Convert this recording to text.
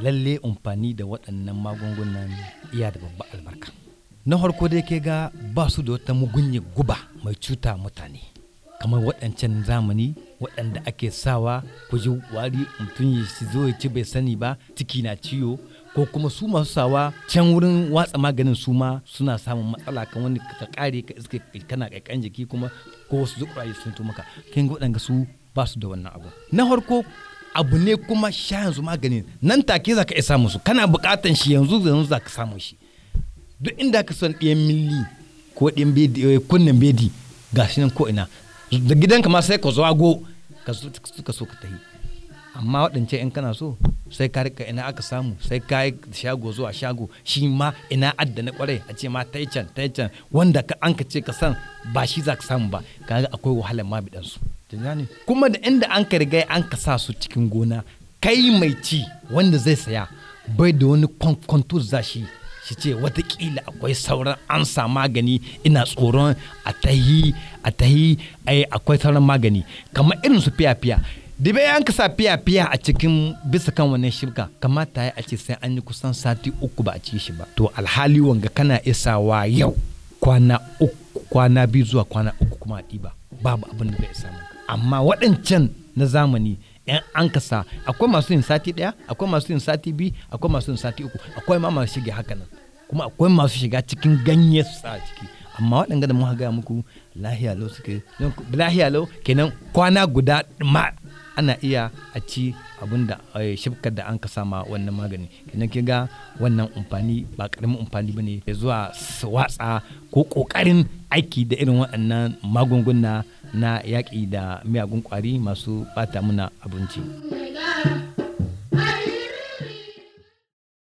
lalle amfani da waɗannan magungunan iya da babba albarka na farko dai ke ga ba su da wata mugunye guba mai cuta mutane kamar waɗancan zamani waɗanda ake sawa ku ji wari mutum ya shi zo ya ci bai sani ba ciki na ciwo ko kuma su masu sawa can wurin watsa maganin su ma suna samun matsala kan wani ka kare ka iske kana kaikan jiki kuma ko wasu zukuraye sun to maka kin ga waɗanda su ba su da wannan abu na farko abu ne kuma sha yanzu maganin nan take za ka iya samun su kana buƙatan shi yanzu yanzu za ka samu shi duk inda ka son ɗiyan milli ko ɗiyan bedi kunnen bedi ga shi nan ko ina da gidanka ma sai ka zo ago ka so ka tafi amma waɗance in kana so sai ka rika ina aka samu sai ka yi shago zuwa shago shi ma ina adda na kwarai a ce ma taicen taicen wanda ka an ka ce ka san ba shi za ka samu ba kaga akwai wahalar ma bidan su kuma da inda an ka riga an ka sa su cikin gona kai mai ci wanda zai saya bai da wani kwankwanto za shi shi ce watakila akwai sauran an sa magani ina tsoron a tahi a tahi akwai sauran magani kamar irin su fiya-fiya da bai an sa fiya-fiya a cikin bisa kan wannan shirka kamata ya a ce sai an yi kusan sati uku ba a ci shi ba to alhali wanga kana isawa yau kwana uku kwana biyu zuwa kwana uku kuma a ɗiba babu abin da bai isa maka amma waɗancan na zamani yan an kasa akwai masu yin sati ɗaya akwai masu yin sati biyu akwai masu yin sati uku akwai ma masu shiga haka nan kuma akwai masu shiga cikin ganye su sa ciki amma waɗanda da muka gaya muku lahiya lau suke lahiya lau kenan kwana guda ma ana iya a ci abin da shifkar da an ka sama wannan magani kenan kin ga wannan amfani ba karamin amfani bane zuwa watsa ko kokarin aiki da irin waɗannan magunguna na yaƙi da miyagun ƙwari masu bata muna abinci.